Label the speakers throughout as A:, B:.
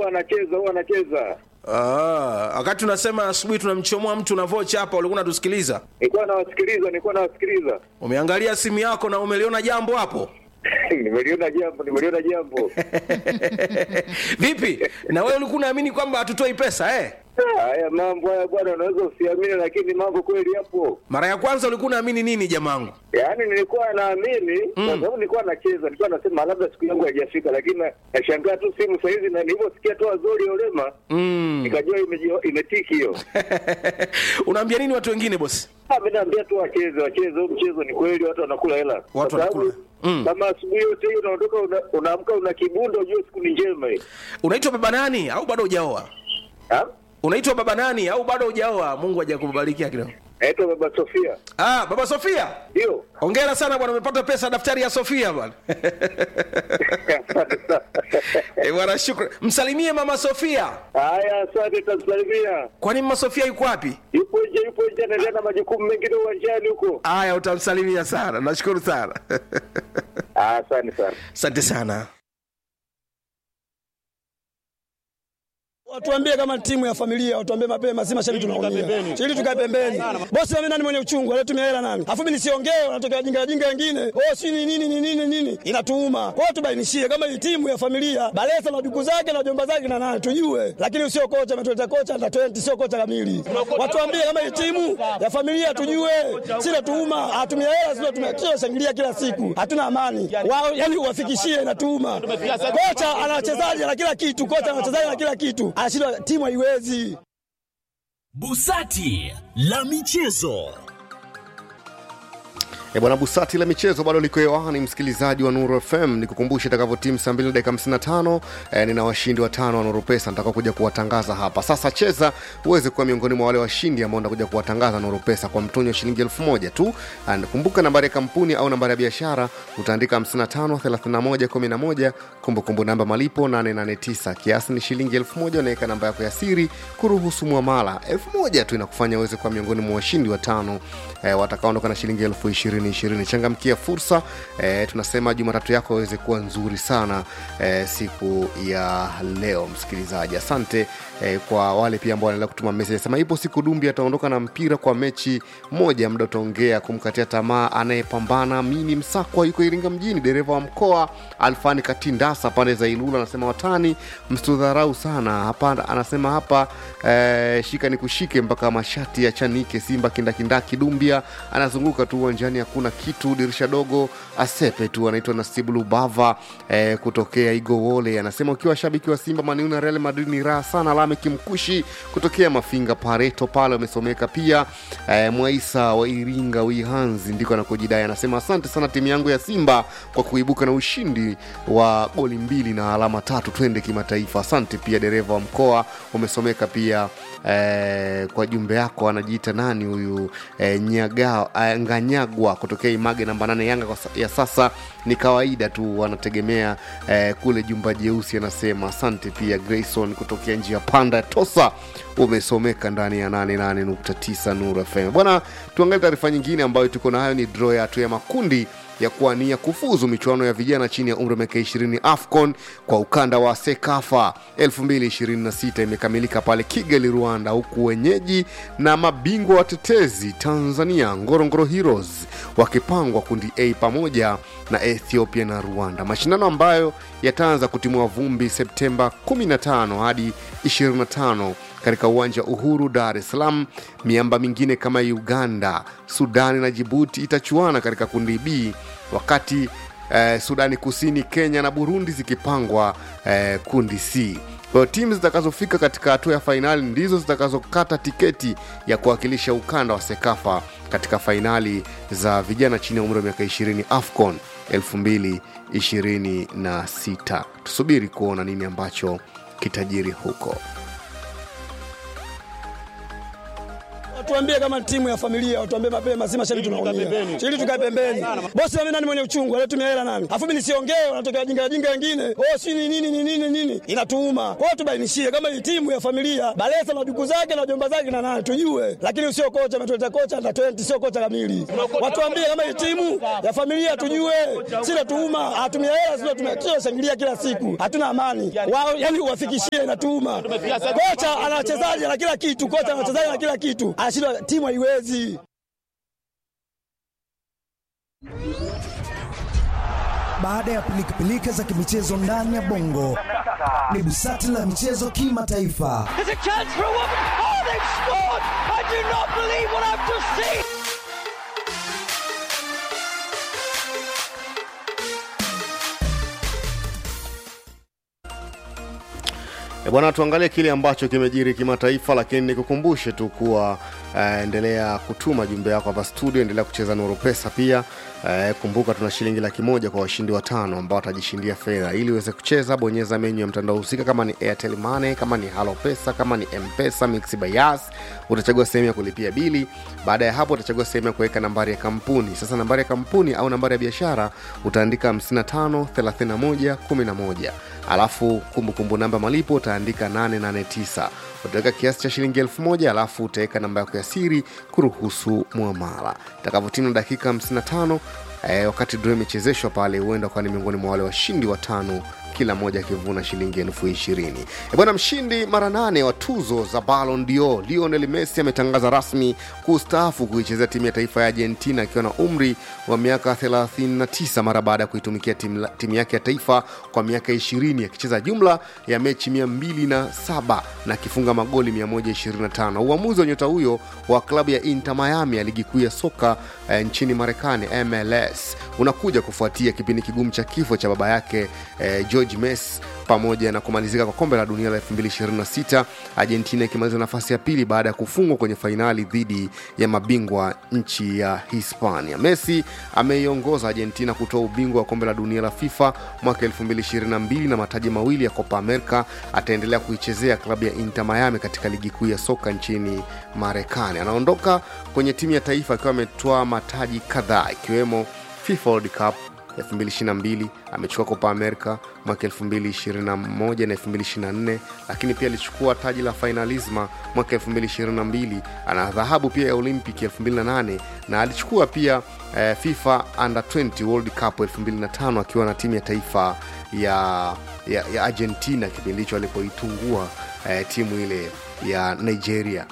A: huwa anacheza huwa anacheza.
B: Ah, wakati unasema asubuhi tunamchomoa mtu na vocha hapa, ulikuwa unatusikiliza.
A: Nilikuwa nawasikiliza, nilikuwa nawasikiliza.
B: Umeangalia simu yako na umeliona jambo hapo.
A: nimeliona jambo, nimeliona jambo.
B: Vipi? Na wewe ulikuwa unaamini kwamba hatutoi pesa eh?
A: Ah, Haya mambo haya bwana, unaweza usiamini, lakini mambo kweli yapo.
B: Mara ya kwanza ulikuwa unaamini nini jamangu?
A: Yaani nilikuwa naamini kwa sababu nilikuwa nacheza, nilikuwa nasema labda siku yangu haijafika, lakini na- nashangaa tu simu saa hizi, na nilivyosikia tu Azori Olema nikajua imeji- imetiki hiyo.
B: Unaambia nini watu wengine bosi?
A: Ah, mimi naambia tu wacheze, wacheze huu mchezo. Ni kweli watu wanakula hela, Kwa
B: Watu
A: sababu
B: wanakula. Mm.
A: kama asubuhi yote hiyo unaondoka, una- unaamka una kibundo, ujue siku ni njema hii.
B: Unaitwa baba nani au bado hujaoa?
A: Ah?
B: Unaitwa baba nani au bado hujaoa? Mungu hajakubarikia kidogo.
A: Naitwa Baba Sofia,
B: Ah, baba Sofia.
A: ndio
B: Hongera sana bwana, umepata pesa daftari ya Sofia bwana.
A: Asante sana.
B: Eh, bwana shukrani. Msalimie mama Sofia.
A: Haya, asante, tamsalimia.
B: Kwani mama Sofia yuko wapi?
A: Yupo nje, yupo nje, anaendelea na majukumu mengine uwanjani huko.
B: Aya, utamsalimia sana. Nashukuru sana.
A: Ah, Asante sana.
B: Asante sana.
C: Watuambie kama timu ya familia, watuambie mapema, si mashabiki tunaumia. Ili tukae pembeni. Bosi mimi nani mwenye uchungu, alitumia hela nani? Afu mimi nisiongee, wanatokea wajinga wajinga wengine. Oh, si ni nini ni nini nini? Inatuuma. Kwa hiyo tubainishie kama hii timu ya familia, Balesa na duku zake na jomba zake na nani tujue. Lakini sio kocha ametuleta kocha na 20 sio kocha kamili. Watuambie kama hii timu ya familia tujue. Si natuuma, atumia hela sio tumia kila shangilia kila siku. Hatuna amani. Wao yani uwafikishie inatuuma. Kocha ana wachezaji na kila kitu, kocha ana wachezaji na kila kitu. Anashindwa timu haiwezi.
D: Busati la michezo.
E: E bwana Busati la michezo bado liko hewani, msikilizaji wa Nuru FM. Nikukumbushe itakavyo timu saa 2 na dakika 55 e, nina washindi watano wa Nuru Pesa nitakao kuja kuwatangaza hapa. Sasa cheza uweze kuwa miongoni mwa wale washindi ambao ndakuja kuwatangaza Nuru Pesa kwa mtonyo wa shilingi elfu moja tu. And kumbuka nambari ya kampuni au nambari ya biashara utaandika 55 31 11, kumbukumbu namba malipo 889, kiasi ni shilingi elfu moja. Unaweka namba yako ya siri kuruhusu mwamala elfu moja tu inakufanya uweze kuwa miongoni mwa washindi watano e, watakaondoka na shilingi elfu ishirini ishirini. Changamkia fursa e, tunasema Jumatatu yako aweze kuwa nzuri sana e, siku ya leo. Msikilizaji, asante e, kwa wale pia ambao wanaendelea kutuma meseji. Sema ipo siku Dumbi ataondoka na mpira kwa mechi moja, muda utaongea kumkatia tamaa anayepambana. Mini Msakwa yuko Iringa mjini, dereva wa mkoa Alfani Katindasa pande za Ilula anasema watani msitudharau sana hapa, anasema hapa eh, shika ni kushike mpaka mashati ya chanike Simba kindakindaki Dumbia anazunguka tu uwanjani, hakuna kitu, dirisha dogo asepe tu. Anaitwa Nasibu Lubava eh, kutokea Igowole, anasema ukiwa shabiki wa Simba Maniu na Real Madrid ni raha sana. Lame Kimkushi kutokea Mafinga Pareto pale amesomeka pia. Eh, Mwaisa wa Iringa Wihanzi ndiko anakojidai, anasema asante sana timu yangu ya Simba kwa kuibuka na ushindi wa goli mbili na alama tatu, twende kimataifa. Asante pia dereva wa mkoa umesomeka pia eh, kwa jumbe yako anajiita nani huyu eh, nyaga, eh, nganyagwa kutokea image namba nane yanga kwa sa- ya sasa ni kawaida tu wanategemea eh, kule jumba jeusi anasema asante pia grayson kutokea njia panda ya tosa umesomeka ndani ya 88.9 nuru fm bwana tuangalie taarifa nyingine ambayo tuko nayo ni draw ya hatua ya makundi ya kuania kufuzu michuano ya vijana chini ya umri wa miaka 20 afcon kwa ukanda wa sekafa 2026 imekamilika pale kigali rwanda huku wenyeji na mabingwa watetezi tanzania ngorongoro heroes wakipangwa kundi a pamoja na ethiopia na rwanda mashindano ambayo yataanza kutimua vumbi septemba 15 hadi 25 katika uwanja uhuru dar es salaam miamba mingine kama uganda sudani na jibuti itachuana katika kundi b wakati eh, sudani kusini kenya na burundi zikipangwa eh, kundi c kwa hiyo timu zitakazofika katika hatua ya fainali ndizo zitakazokata tiketi ya kuwakilisha ukanda wa sekafa katika fainali za vijana chini ya umri wa miaka 20 afcon 2026 tusubiri kuona nini ambacho kitajiri huko
C: Watuambie kama timu ya familia, watuambie mapema, si mashabiki tunaumia. Ili tukae pembeni. Bosi na mimi nani mwenye uchungu, alitumia hela nani? Afu mimi nisiongee, wanatokea wajinga wajinga wengine. Oh, si ni nini ni nini nini? Inatuuma. Kwa hiyo tubainishie kama hii timu ya familia, Balesa na duku zake na jomba zake na nani tujue. Lakini sio kocha ametuleta kocha na 20 sio kocha kamili. Watuambie kama hii timu ya familia tujue. Sina tuuma, hatumia hela sio tumia shangilia kila siku. Hatuna amani. Wao yani uwafikishie inatuuma. Kocha ana wachezaji na kila kitu, kocha ana wachezaji na kila kitu. Anashindwa timu haiwezi.
F: Baada ya pilikapilika za kimichezo ndani ya bongo, ni busati la michezo kimataifa.
G: There's a chance for a woman. Oh, they've scored! I do not believe what I've just seen.
E: E bwana, tuangalie kile ambacho kimejiri kimataifa, lakini nikukumbushe tu kuwa uh, endelea kutuma jumbe yako hapa studio, endelea kucheza Nuru Pesa pia. Uh, kumbuka tuna shilingi laki moja kwa washindi watano ambao watajishindia fedha. Ili uweze kucheza, bonyeza menyu ya mtandao husika, kama ni Airtel Money, kama ni Halo Pesa, kama ni M-Pesa, Mix by Yas, utachagua sehemu ya kulipia bili. Baada ya hapo, utachagua sehemu ya kuweka nambari ya kampuni. Sasa nambari ya kampuni au nambari ya biashara utaandika 55 31 11 alafu kumbukumbu namba malipo utaandika 889 utaweka kiasi cha shilingi elfu moja alafu utaweka namba yako ya siri kuruhusu mwamala itakavyotimia dakika 55 eh, wakati draw imechezeshwa pale huenda ukawa ni miongoni mwa wale washindi watano kila mmoja akivuna shilingi elfu ishirini E bwana mshindi mara nane wa tuzo za Ballon d'Or Lionel Messi ametangaza rasmi kustaafu kuichezea timu ya taifa ya Argentina akiwa na umri wa miaka 39 mara baada ya kuitumikia timu, timu yake ya taifa kwa miaka 20 akicheza jumla ya mechi 207 na akifunga magoli 125. Uamuzi wa nyota huyo wa klabu ya Inter Miami ya ligi kuu ya soka eh, nchini Marekani MLS unakuja kufuatia kipindi kigumu cha kifo cha baba yake eh, George Messi pamoja na kumalizika kwa kombe la dunia la 2026 Argentina ikimaliza nafasi ya pili baada ya kufungwa kwenye fainali dhidi ya mabingwa nchi ya Hispania. Messi ameiongoza Argentina kutoa ubingwa wa kombe la dunia la FIFA mwaka 2022 na mataji mawili ya Copa America. Ataendelea kuichezea klabu ya Inter Miami katika ligi kuu ya soka nchini Marekani. Anaondoka kwenye timu ya taifa akiwa ametoa mataji kadhaa ikiwemo FIFA World Cup 2022 amechukua Copa America mwaka 2021 na 2024, lakini pia alichukua taji la Finalisma mwaka 2022. Ana dhahabu pia ya Olympic 2008 na alichukua pia eh, FIFA Under 20 World Cup 2005 akiwa na timu ya taifa ya, ya, ya Argentina kipindi hicho alipoitungua eh, timu ile ya Nigeria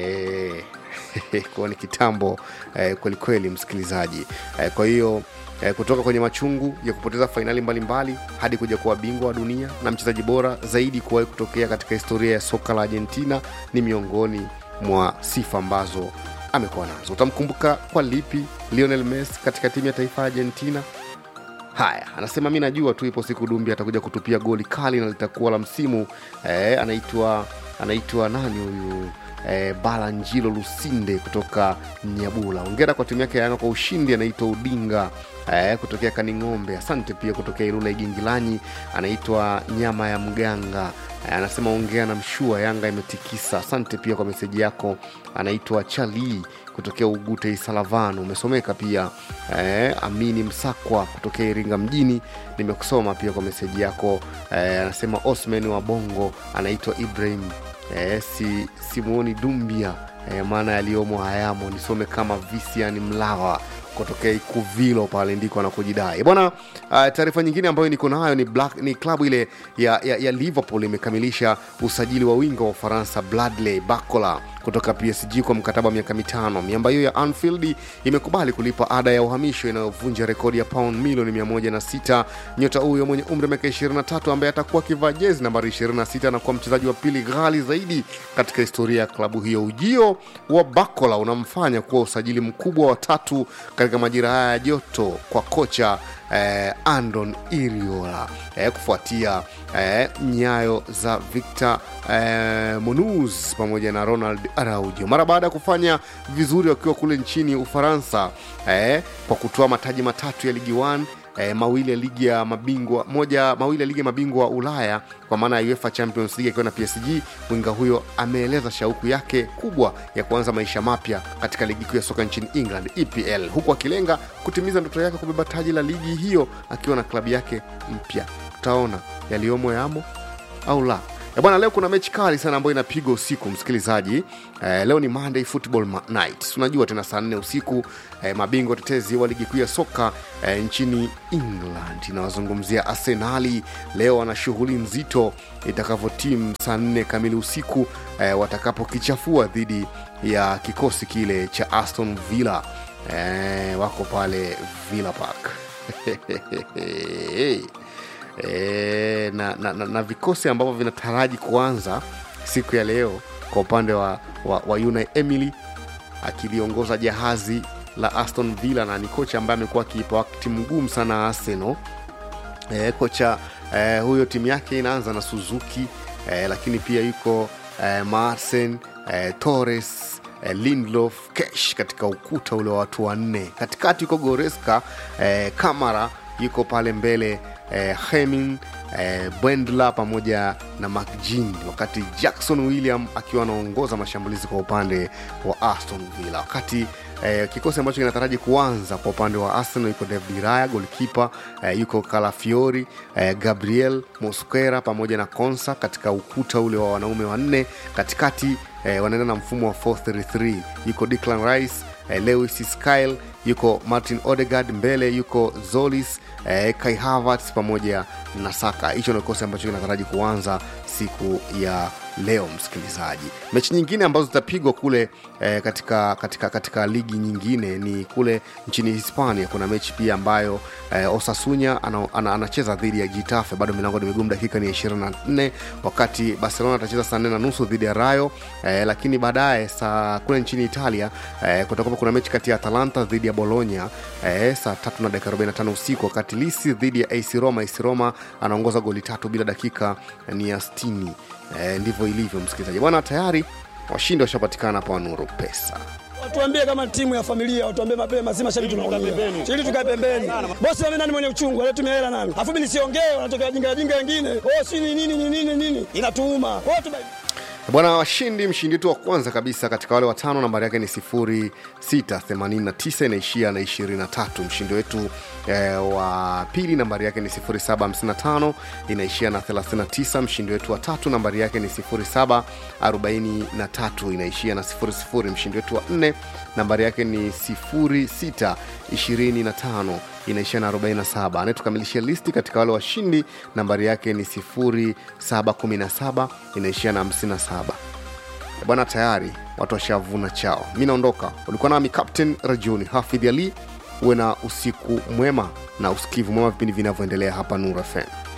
E: eh, kuwa ni kitambo eh, kwelikweli msikilizaji eh, kwa hiyo eh, kutoka kwenye machungu ya kupoteza fainali mbalimbali hadi kuja kuwa bingwa wa dunia na mchezaji bora zaidi kuwahi kutokea katika historia ya soka la argentina ni miongoni mwa sifa ambazo amekuwa nazo utamkumbuka kwa lipi lionel messi katika timu ya taifa ya argentina haya anasema mi najua tu ipo siku dumbi atakuja kutupia goli kali na litakuwa la msimu eh, anaitwa anaitwa nani huyu eh, balanjilo lusinde kutoka nyabula ongera kwa timu yake ya yanga kwa ushindi anaitwa udinga eh, kutokea kaning'ombe asante pia kutokea ilula igingilanyi anaitwa nyama ya mganga eh, anasema ongea na mshua yanga imetikisa asante pia kwa meseji yako anaitwa chalii kutokea ugute isalavano umesomeka pia eh, amini msakwa kutokea iringa mjini nimekusoma pia kwa meseji yako eh, anasema osman wa bongo anaitwa ibrahim eh, si, simuoni dumbia eh, maana yaliyomo hayamo nisome kama visian mlawa kutokea ikuvilo pale ndiko anakojidai bwana uh, taarifa nyingine ambayo niko nayo ni, Black, ni klabu ile ya, ya, ya liverpool imekamilisha usajili wa winga wa ufaransa bradley bacola kutoka psg kwa mkataba wa miaka mitano miamba hiyo ya anfield imekubali kulipa ada ya uhamisho inayovunja rekodi ya pound milioni 106 nyota huyo mwenye umri wa miaka 23 ambaye atakuwa akivaa jezi nambari 26 na kuwa mchezaji wa pili ghali zaidi katika historia ya klabu hiyo ujio wa bacola unamfanya kuwa usajili mkubwa wa tatu katika majira haya ya joto kwa kocha eh, andon iriola eh, kufuatia eh, nyayo za victor eh, monuz pamoja na ronald araujo mara baada ya kufanya vizuri wakiwa kule nchini ufaransa eh, kwa kutoa mataji matatu ya ligi 1 eh, mawili ya ligi ya mabingwa moja mawili ya ligi ya mabingwa ulaya kwa maana ya uefa champions league akiwa na psg winga huyo ameeleza shauku yake kubwa ya kuanza maisha mapya katika ligi kuu ya soka nchini england epl huku akilenga kutimiza ndoto yake kubeba taji la ligi hiyo akiwa na klabu yake mpya tutaona yaliyomo yamo au la Eh, bwana leo kuna mechi kali sana ambayo inapigwa usiku msikilizaji eh, leo ni monday football Ma- night unajua tena saa nne usiku eh, mabingwa tetezi wa ligi kuu ya soka eh, nchini england inawazungumzia arsenali leo wana shughuli nzito itakavyotimu saa nne kamili usiku eh, watakapokichafua dhidi ya kikosi kile cha aston villa eh, wako pale villa park e, na, na, na, na vikosi ambavyo vinataraji kuanza siku ya leo kwa upande wa, wa, wa Unai Emily akiliongoza jahazi la Aston Villa na ni kocha ambaye amekuwa akiipa wakati mgumu sana Arsenal. E, kocha e, huyo timu yake inaanza na Suzuki e, lakini pia yuko e, Marsen e, Torres e, Lindelof Kesh katika ukuta ule wa watu wanne. Katikati yuko Goreska e, Kamara yuko pale mbele eh, Hemin eh, Bwendla pamoja na McGinn, wakati Jackson William akiwa anaongoza mashambulizi kwa upande wa Aston Villa, wakati eh, kikosi ambacho kinataraji kuanza kwa upande wa Arsenal yuko David Raya golkipa eh, yuko Calafiori eh, Gabriel Mosquera pamoja na Konsa katika ukuta ule wa wanaume wanne. Katikati eh, wanaenda na mfumo wa 433 yuko Declan Rice eh, Lewis Skyl yuko Martin Odegaard mbele yuko Zolis eh, Kai Havertz pamoja na Saka. Hicho ndio kikosi ambacho kinataraji kuanza siku ya leo msikilizaji. Mechi nyingine ambazo zitapigwa kule eh, katika, katika, katika ligi nyingine ni kule nchini Hispania. Kuna mechi pia ambayo eh, Osasunya ana, ana, anacheza dhidi ya Getafe, bado milango ni migumu, dakika ni 24, wakati Barcelona atacheza saa nne na nusu dhidi ya Rayo eh, lakini baadaye saa kule nchini Italia eh, kutakuwa kuna mechi kati ya Atalanta dhidi ya Bologna eh, saa tatu na dakika 45 usiku, wakati Lisi dhidi ya AC Roma. AC Roma anaongoza goli tatu bila dakika ni ya 60. Eh, ndivyo ilivyo msikilizaji bwana, tayari washindi washapatikana hapa Wanuru Pesa.
C: Watuambie kama timu ya familia, watuambie mapema, si mashabiki tunaumia. Ili tukae pembeni. Bosi mimi nani mwenye uchungu, alitumia hela nani? Alafu mimi nisiongee, wanatokea wajinga wajinga wengine. Oh, si ni nini ni nini nini? Inatuuma. Kwa hiyo tubai
E: bwana washindi mshindi wetu wa kwanza kabisa katika wale watano nambari yake ni 0689 inaishia na 23 mshindi wetu eh, wa pili nambari yake ni 0755 inaishia na 39 mshindi wetu wa tatu nambari yake ni 0743 inaishia na 00 mshindi wetu wa nne nambari yake ni 0625 inaishia na 47 anayetukamilishia listi katika wale washindi nambari yake ni 0717 inaishia na 57 bwana tayari watu washavuna chao mi naondoka ulikuwa nami captain rajuni hafidh ali uwe na usiku mwema na usikivu mwema vipindi vinavyoendelea hapa nur fm